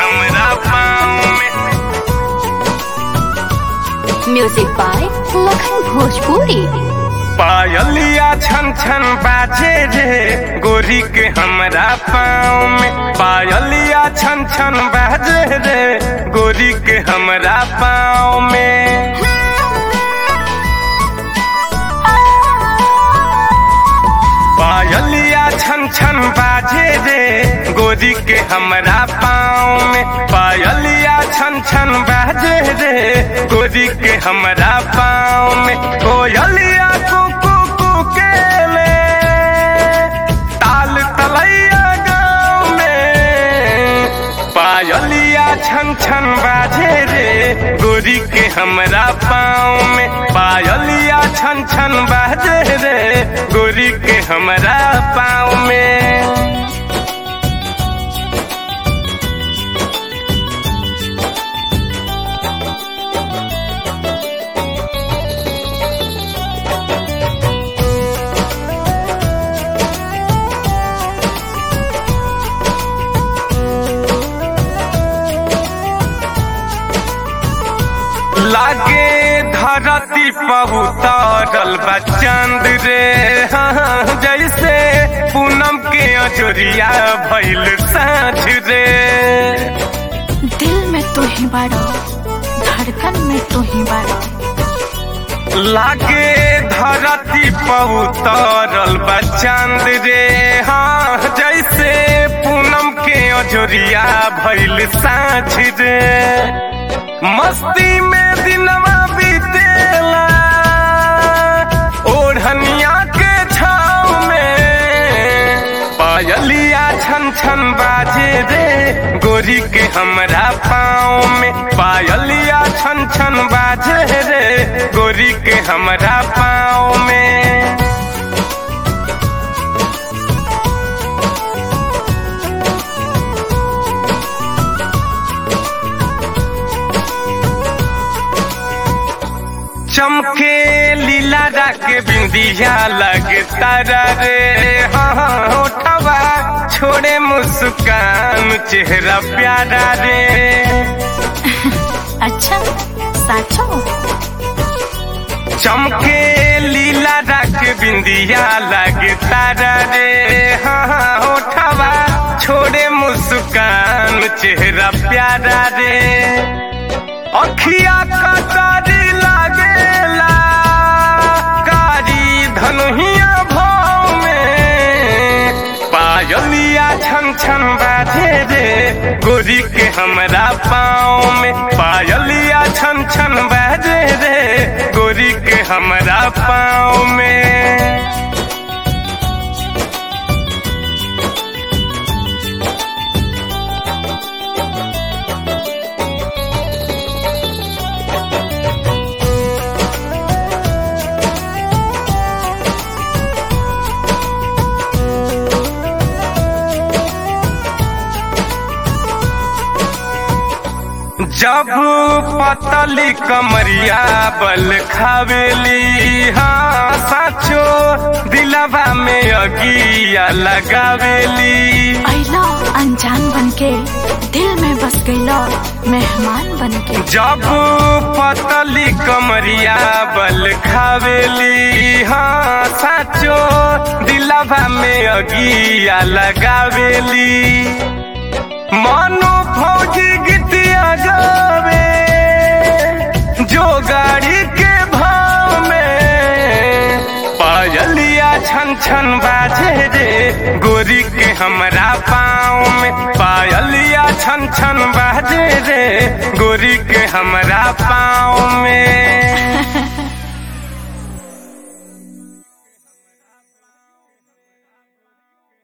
हमरा पाँव में म्यूजिक बाय लखन भोजपुरी पायलिया छन छन बाजे रे गोरी के हमरा पाँव में पायलिया छन छन बाजे रे गोरी के हमरा पाँव में पायलिया छन छन बाजे रे गोरी के हमरा पाँव में पायलिया छन छन बाजे रे गोरी के हमरा पाँव में कोयलिया कुकू कुके ले ताल तलैया गाँव में पायलिया छन छन बाजे रे गोरी के हमरा पाँव में पायलिया छन छन बाजे रे गोरी के हमरा पाँव में लागे धरती पहुतरल बा चांद रे हाँ, जैसे पूनम के अजोरिया भइल साँझ रे दिल में तू ही बाड़ो धड़कन में तू ही बाड़ो लागे धरती पहुतरल बा चांद रे हाँ जैसे पूनम के अजोरिया भइल साँझ रे मस्ती में दिनवा बीतेला ओढ़निया के छाव में पायलिया छन छन बाजे रे गोरी के हमरा पाँव में पायलिया छन छन बाजे रे गोरी के हमरा पाँव में चमके लीला के बिंदिया लगे तारा रे हाँ उठवा छोड़े मुस्कान चेहरा प्यारा रे अच्छा साचो चमके लीला के बिंदिया लगे तारा रे हाँ उठवा छोड़े मुस्कान चेहरा प्यारा रे अखिया कटारी लागेला कारी धनुहिया भाव में पायलिया छन छन बाजे रे गोरी के हमरा पाँव में पायलिया छन छन बाजे रे गोरी के हमरा पाँव में जब पतली कमरिया बल खावेली हाँ साचो दिलवा में अगिया लगावेली अला अनजान बनके दिल में बस गईला मेहमान बनके जब पतली कमरिया बल खावेली हाँ साचो दिलवा में अगिया लगावेली मानो फौजी गीतिया गावे जो गाड़ी के भाव में पायलिया छन छन बाजे रे गोरी के हमरा पाँव में पायलिया छन छन बाजे रे गोरी के हमरा पाँव में